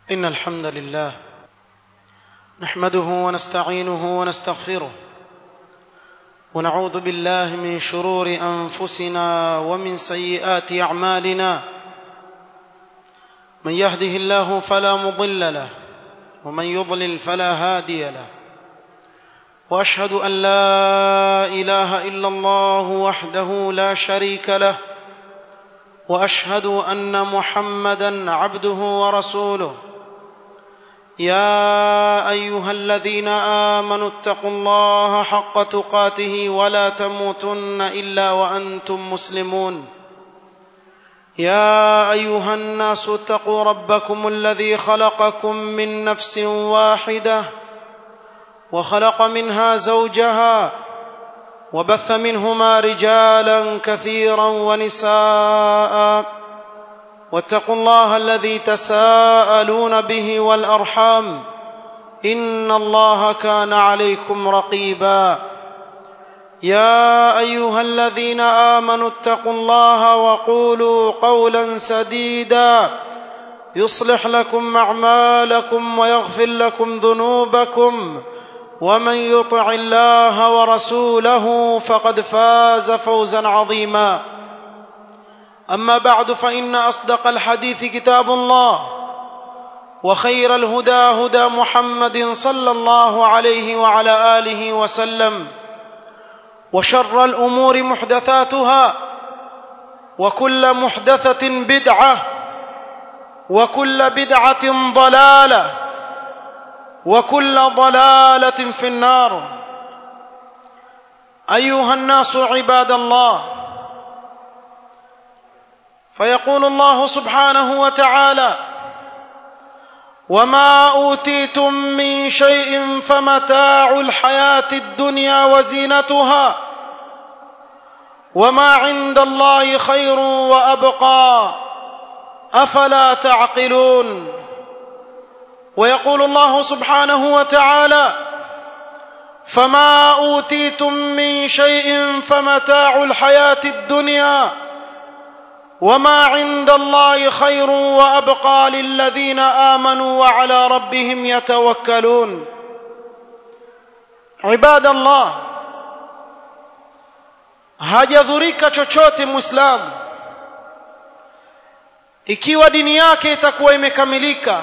إن الحمد لله نحمده ونستعينه ونستغفره ونعوذ بالله من شرور أنفسنا ومن سيئات أعمالنا من يهده الله فلا مضل له ومن يضلل فلا هادي له واشهد ان لا اله الا الله وحده لا شريك له واشهد ان محمدا عبده ورسوله يا ايها الذين امنوا اتقوا الله حق تقاته ولا تموتن الا وانتم مسلمون يا ايها الناس اتقوا ربكم الذي خلقكم من نفس واحده وخلق منها زوجها وبث منهما رجالا كثيرا ونساء واتقوا الله الذي تساءلون به والارحام ان الله كان عليكم رقيبا يا ايها الذين امنوا اتقوا الله وقولوا قولا سديدا يصلح لكم اعمالكم ويغفر لكم ذنوبكم ومن يطع الله ورسوله فقد فاز فوزا عظيما اما بعد فان اصدق الحديث كتاب الله وخير الهدى هدى محمد صلى الله عليه وعلى اله وسلم وشر الامور محدثاتها وكل محدثه بدعه وكل بدعه ضلاله وكل ضلاله في النار ايها الناس عباد الله فيقول الله سبحانه وتعالى وما اوتيتم من شيء فمتاع الحياه الدنيا وزينتها وما عند الله خير وابقى افلا تعقلون ويقول الله سبحانه وتعالى فما اوتيتم من شيء فمتاع الحياه الدنيا وما عند الله خير وابقى للذين امنوا وعلى ربهم يتوكلون عباد الله hajadhurika chochote muislamu ikiwa dini yake itakuwa imekamilika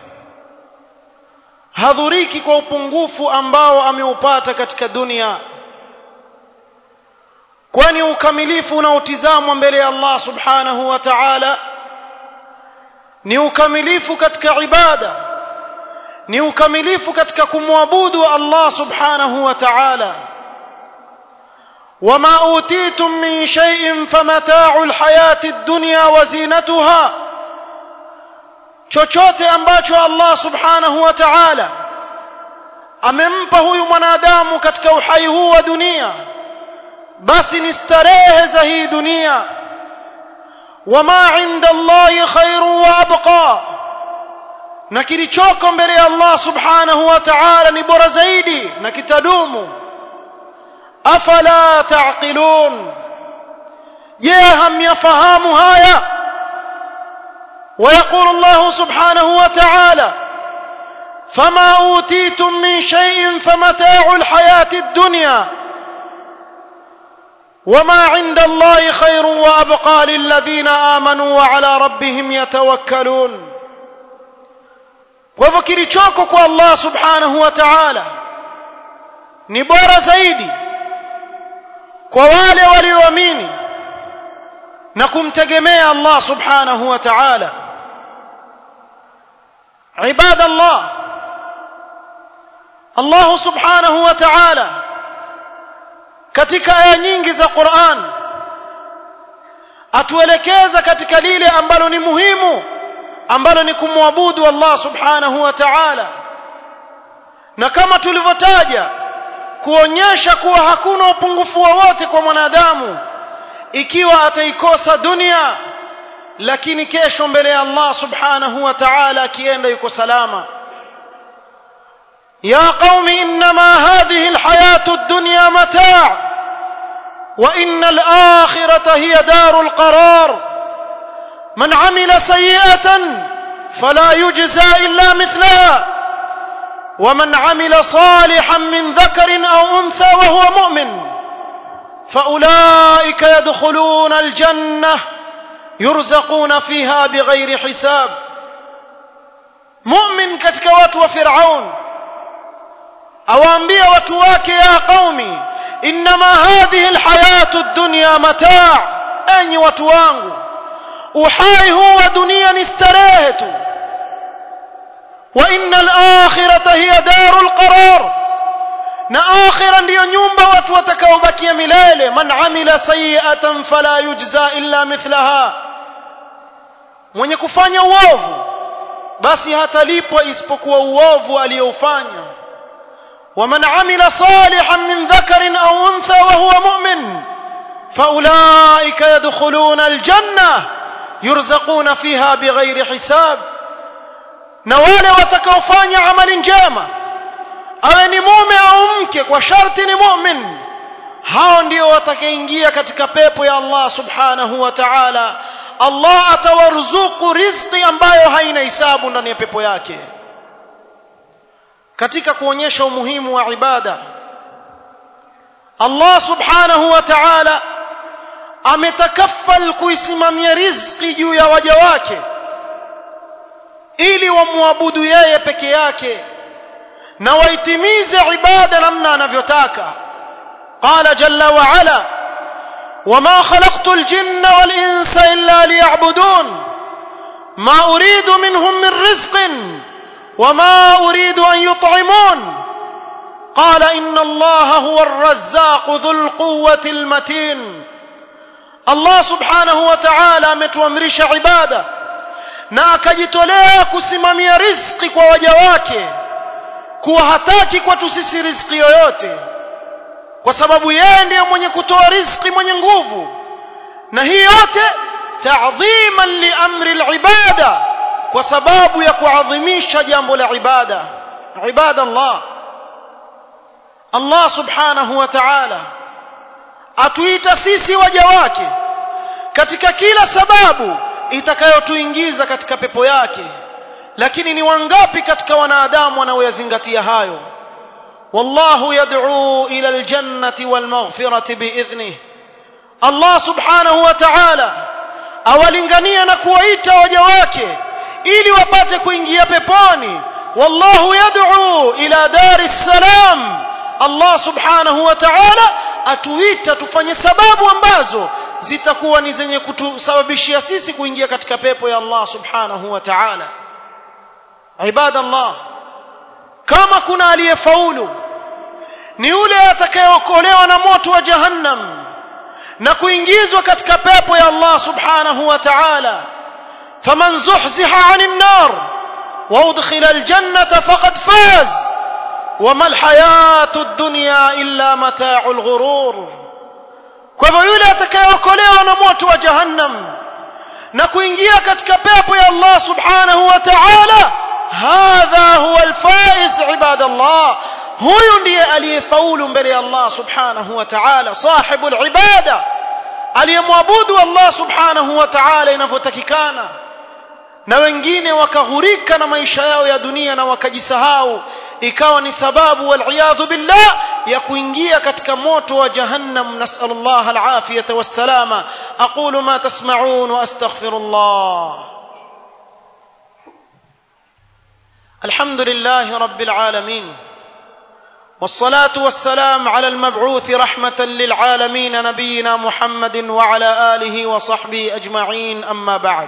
hadhuriki kwa upungufu ambao ameupata katika dunia kwani ukamilifu unaotizamwa mbele ya Allah subhanahu wa ta'ala ni ukamilifu katika ibada ni ukamilifu katika kumwabudu Allah subhanahu wa ta'ala وما اوتيتم من شيء فمتاع الحياه الدنيا وزينتها chochote ambacho Allah subhanahu wa ta'ala amempa huyu mwanadamu katika uhai huu wa dunia basi ni starehe za hii dunia wama inda Allahi khairun wa abqa na kilichoko mbele ya Allah subhanahu wa ta'ala ni bora zaidi na kitadumu afala taqilun je hamyafahamu haya ويقول الله سبحانه وتعالى فما اوتيتم من شيء فمتاع الحياه الدنيا وما عند الله خير وابقى للذين امنوا وعلى ربهم يتوكلون kwa kilichoko kwa Allah subhanahu wa ta'ala ni bora zaidi kwa wale walioamini na kumtegemea Allah subhanahu wa ta'ala عباد الله الله سبحانه وتعالى katika aya nyingi za Qur'an atuelekeza katika lile ambalo ni muhimu ambalo ni kumwabudu Allah subhanahu wa ta'ala na kama tulivyotaja kuonyesha kuwa hakuna upungufu wowote kwa mwanadamu ikiwa ataikosa dunia lakini kesho mbele ya Allah subhanahu wa ta'ala akienda yuko salama يا قوم انما هذه الحياه الدنيا متاع وان الاخره هي دار القرار من عمل سيئه فلا يجزى الا مثلها ومن عمل صالحا من ذكر او انثى وهو مؤمن فاولئك يدخلون الجنه يرزقون فيها بغير حساب مؤمن katika watu wa Firaun awaambia watu wake ya qaumi inma hadhihi alhayatu ad-dunya mataa enyi watu wangu uhai huu wa dunia ni starehe tu wa innal akhirata hiya darul qarar na akhira ndiyo nyumba watu watakaobakia milele man amila sayi'atan fala yujza illa mithlaha mwenye kufanya uovu basi hatalipwa isipokuwa uovu aliyoufanya ومن عمل صالحا من ذكر او انثى وهو مؤمن فاولئك يدخلون الجنه يرزقون فيها بغير حساب na wale watakaofanya amali njema awe ni mume au mke kwa sharti ni mu'min hao ndio watakaingia katika pepo ya Allah subhanahu wa ta'ala Allah atawaruzuku riziki ambayo haina hisabu ndani ya pepo yake katika kuonyesha umuhimu wa ibada Allah subhanahu wa ta'ala ametakaffal kuisimamia riziki juu ya waja wake ili wamwabudu yeye peke yake na waitimize ibada namna anavyotaka qala jalla wa ala وما خلقت الجن والانس الا ليعبدون ما اريد منهم من رزق وما اريد ان يطعمون قال ان الله هو الرزاق ذو القوه المتين الله سبحانه وتعالى ametuamrisha ibada na akajitolea kusimamia riziki kwa waja wake kuwa hataki kwetu sisi riziki yoyote kwa sababu yeye ndiye mwenye kutoa riziki mwenye nguvu na hii yote ta'dhiman li amri al-ibada kwa sababu ya kuadhimisha jambo la ibada ibada Allah Allah subhanahu wa ta'ala atuita sisi waja wake katika kila sababu itakayotuingiza katika pepo yake lakini ni wangapi katika wanadamu wanaoyazingatia hayo والله يدعو الى الجنه والمغفره باذنه الله سبحانه وتعالى awalingania na kuwaita waja wake ili wapate kuingia peponi wallahu yad'u ila dari salam Allah subhanahu wa ta'ala atuita tufanye sababu ambazo zitakuwa ni zenye kutusababishia sisi kuingia katika pepo ya Allah subhanahu wa ta'ala ibadallah kama kuna aliyefaulu ni yule atakayeokolewa na moto wa jahannam na kuingizwa katika pepo ya Allah subhanahu wa ta'ala faman zuhziha 'anil nar wa udkhila aljannata faqad faz wama alhayatu ad-dunya illa mata'ul ghurur kwa hivyo yule atakayeokolewa na moto wa jahannam na kuingia katika pepo ya Allah subhanahu wa ta'ala hadha huwa alfaiz ibadallah huyu ndiye aliyefaulu mbele ya Allah subhanahu wa ta'ala sahibu alibada aliyemwabudu Allah subhanahu wa ta'ala inavyotakikana na wengine wakaghurika na maisha yao ya dunia na wakajisahau ikawa ni sababu waliyadhu billah ya kuingia katika moto wa jahannam nasallallahu alafiyata wassalama aqulu ma tasma'un wa astaghfirullah الحمد لله رب العالمين والصلاه والسلام على المبعوث رحمه للعالمين نبينا محمد وعلى اله وصحبه اجمعين اما بعد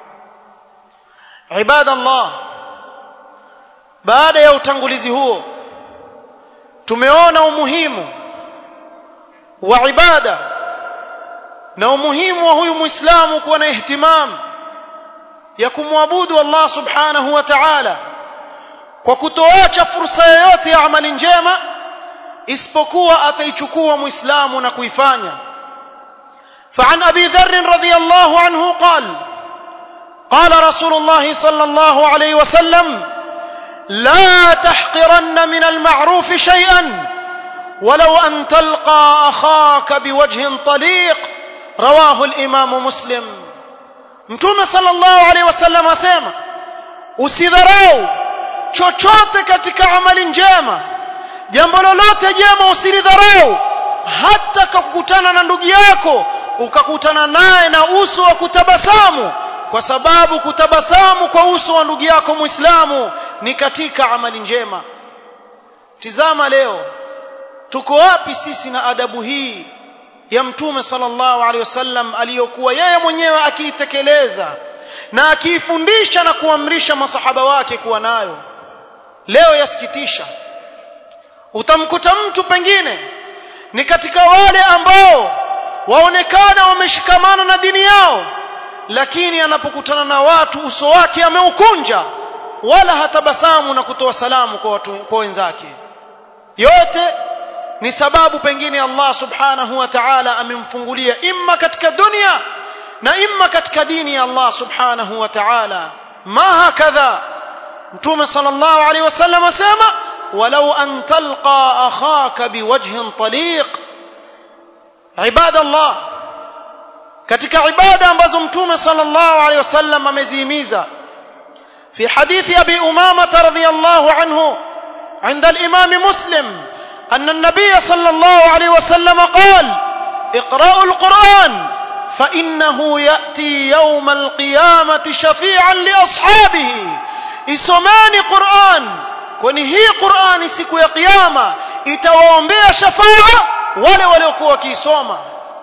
عباد الله baada ya utangulizi huo tumeona umuhimu wa ibada na umuhimu wa huyu muislamu kuwa na ihtimam ya kumwabudu Allah subhanahu wa ta'ala kwa kutoacha fursa yoyote ya amali njema isipokuwa ataichukua muislamu na kuifanya فعن ابي ذر رضي الله عنه قال قال رسول الله صلى الله عليه وسلم لا تحقرن من المعروف شيئا ولو ان تلقى اخاك بوجه طليق رواه الامام مسلم متوم صلى الله عليه وسلم اسمع usidharau chochote katika amali njema jambo lolote jema usilidharau hata kukutana na ndugu yako ukakutana naye na uso wa kutabasamu kwa sababu kutabasamu kwa uso wa ndugu yako muislamu ni katika amali njema tizama leo tuko wapi sisi na adabu hii ya mtume sallallahu alaihi wasallam aliyokuwa yeye mwenyewe akiitekeleza na akiifundisha na kuamrisha masahaba wake kuwa nayo leo yasikitisha utamkuta mtu pengine ni katika wale ambao waonekana wameshikamana na dini yao lakini anapokutana na watu uso wake ameukunja wala hatabasamu na kutoa salamu kwa watu kwa wenzake yote ni sababu pengine Allah subhanahu wa ta'ala amemfungulia imma katika dunia na imma katika dini ya Allah subhanahu wa ta'ala ma hakadha mtume sallallahu alaihi wasallam asema walau an talqa akhaka biwajhin taliq ibada Allah katika ibada ambazo mtume sallallahu alaihi wasallam amezihimiza في حديث ابي امامه رضي الله عنه عند الامام مسلم ان النبي صلى الله عليه وسلم قال اقرأوا القرآن فإنه يأتي يوم القيامة شفيعا لأصحابه isomeni Qur'an kwani hii Qur'an siku ya kiyama itawaombea shafaa wale waliokuwa wakiisoma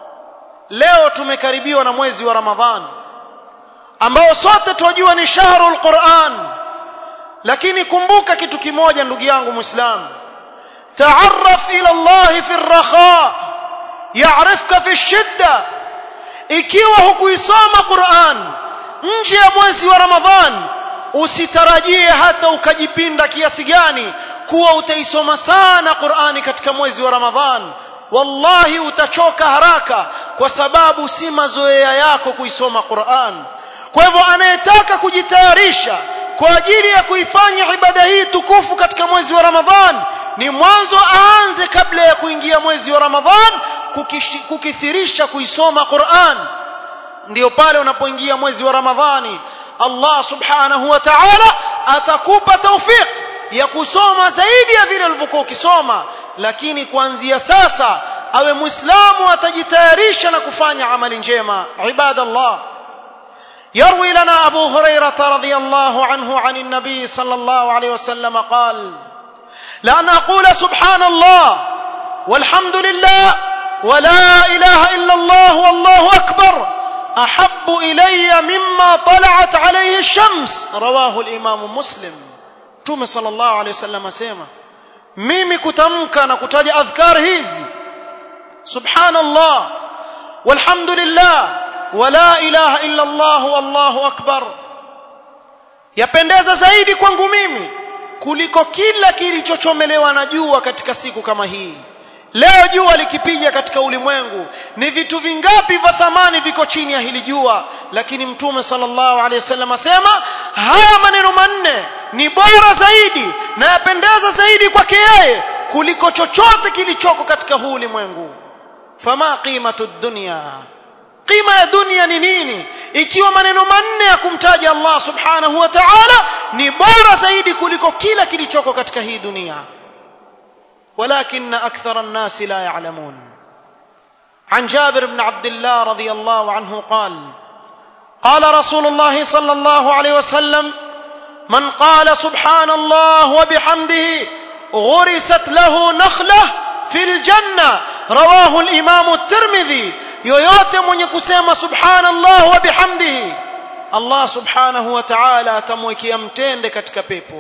leo tumekaribiwa na mwezi wa Ramadhan ambao sote tunajua ni shahrul Qur'an lakini kumbuka kitu kimoja ndugu yangu Muislamu تعرف الى الله في الرخاء يعرفك في الشده ikiwa hukuisoma Qur'an nje ya mwezi wa Ramadhan usitarajie hata ukajipinda kiasi gani kuwa utaisoma sana Qur'ani katika mwezi wa Ramadhan wallahi utachoka haraka kwa sababu si mazoea yako kuisoma Qur'an kwa hivyo anayetaka kujitayarisha kwa ajili ya kuifanya ibada hii tukufu katika mwezi wa Ramadhan ni mwanzo aanze kabla ya kuingia mwezi wa Ramadhan kukithirisha kuisoma Qur'an ndio pale unapoingia mwezi wa Ramadhani Allah subhanahu wa ta'ala atakupa taufik ya kusoma zaidi ya vile ulivyokuwa ukisoma lakini kuanzia sasa awe muislamu atajitayarisha na kufanya amali njema ibadallah يروي لنا أبو هريرة رضي الله عنه عن النبي صلى الله عليه وسلم قال لأن أقول سبحان الله والحمد لله ولا إله إلا الله والله أكبر أحب إلي مما طلعت عليه الشمس رواه الإمام مسلم توم صلى الله عليه وسلم سيما mimi kutamka na kutaja adhkar hizi subhanallah walhamdulillah wala ilaha illa allah wallahu akbar yapendeza zaidi kwangu mimi kuliko kila kilichochomelewa na jua katika siku kama hii leo jua likipiga katika ulimwengu ni vitu vingapi vya thamani viko chini ya hili jua lakini mtume sallallahu alaihi wasallam asema haya maneno manne ni bora zaidi na yapendeza zaidi kwake yeye kuliko chochote kilichoko katika huu ulimwengu fama qimatu dunya qima ya dunia ni nini ikiwa maneno manne ya kumtaja Allah subhanahu wa ta'ala ni bora zaidi kuliko kila kilichoko katika hii dunia ولكن أكثر الناس لا يعلمون عن جابر بن عبد الله رضي الله عنه قال قال رسول الله صلى الله عليه وسلم من قال سبحان الله وبحمده غرست له نخلة في الجنة رواه الإمام الترمذي yoyote mwenye kusema subhanallah wa bihamdihi Allah subhanahu wa ta'ala atamwekea mtende katika pepo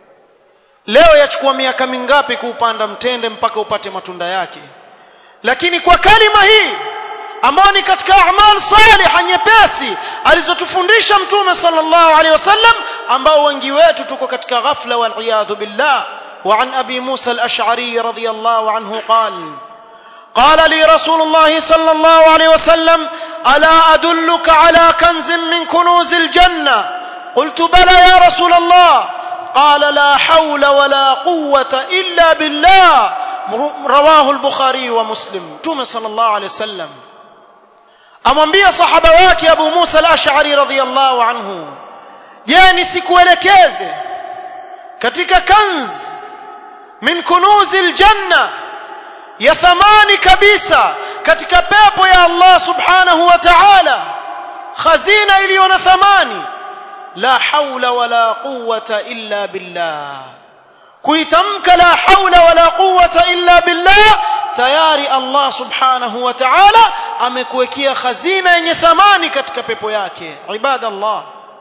leo yachukua miaka mingapi kuupanda mtende mpaka upate matunda yake lakini kwa kalima hii ambayo ni katika a'mal salih nyepesi alizotufundisha mtume sallallahu alaihi wasallam ambao wengi wetu tuko katika ghafla wal iyadhu billah وعن ابي موسى الاشعري رضي الله عنه قال قال لي رسول الله صلى الله عليه وسلم الا ادلك على كنز من كنوز الجنه قلت بلى يا رسول الله قال لا حول ولا قوه الا بالله رواه البخاري ومسلم توم صلى الله عليه وسلم amwambia sahaba wake Abu Musa al-Ash'ari radhiyallahu anhu je nisikuelekeze katika kanz min kunuzil janna ya thamani kabisa katika pepo ya Allah subhanahu wa ta'ala khazina iliyo na thamani la haula wala quwwata illa billah kuitamka la haula wala quwwata illa billah tayari Allah subhanahu wa ta'ala amekuwekea khazina yenye thamani katika pepo yake ibadallah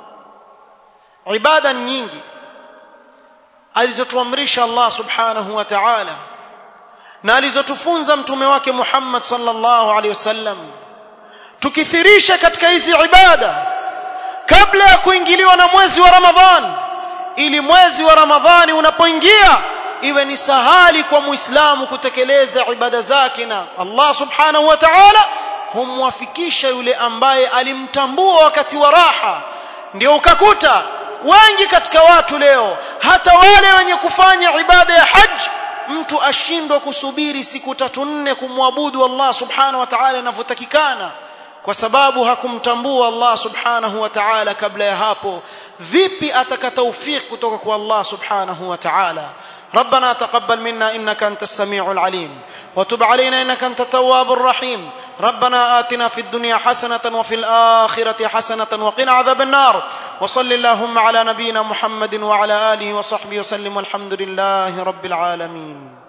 ibada nyingi alizotuamrisha Allah subhanahu wa ta'ala na alizotufunza mtume wake Muhammad sallallahu alaihi wasallam tukithirisha katika hizi ibada kabla ya kuingiliwa na mwezi wa Ramadhan ili mwezi wa Ramadhani unapoingia iwe ni sahali kwa muislamu kutekeleza ibada zake na Allah subhanahu wa ta'ala humwafikisha yule ambaye alimtambua wakati wa raha ndio ukakuta wengi katika watu leo hata wale wenye kufanya ibada ya haji mtu ashindwa kusubiri siku tatu nne kumwabudu Allah subhanahu wa ta'ala inavyotakikana kwa sababu hakumtambua Allah subhanahu wa ta'ala kabla ya hapo vipi ataka tawfik kutoka kwa Allah subhanahu wa ta'ala ربنا تقبل منا انك انت السميع العليم وتب علينا انك انت التواب الرحيم ربنا آتنا في الدنيا حسنة وفي الآخرة حسنة وقنا عذاب النار وصل اللهم على نبينا محمد وعلى آله وصحبه وسلم والحمد لله رب العالمين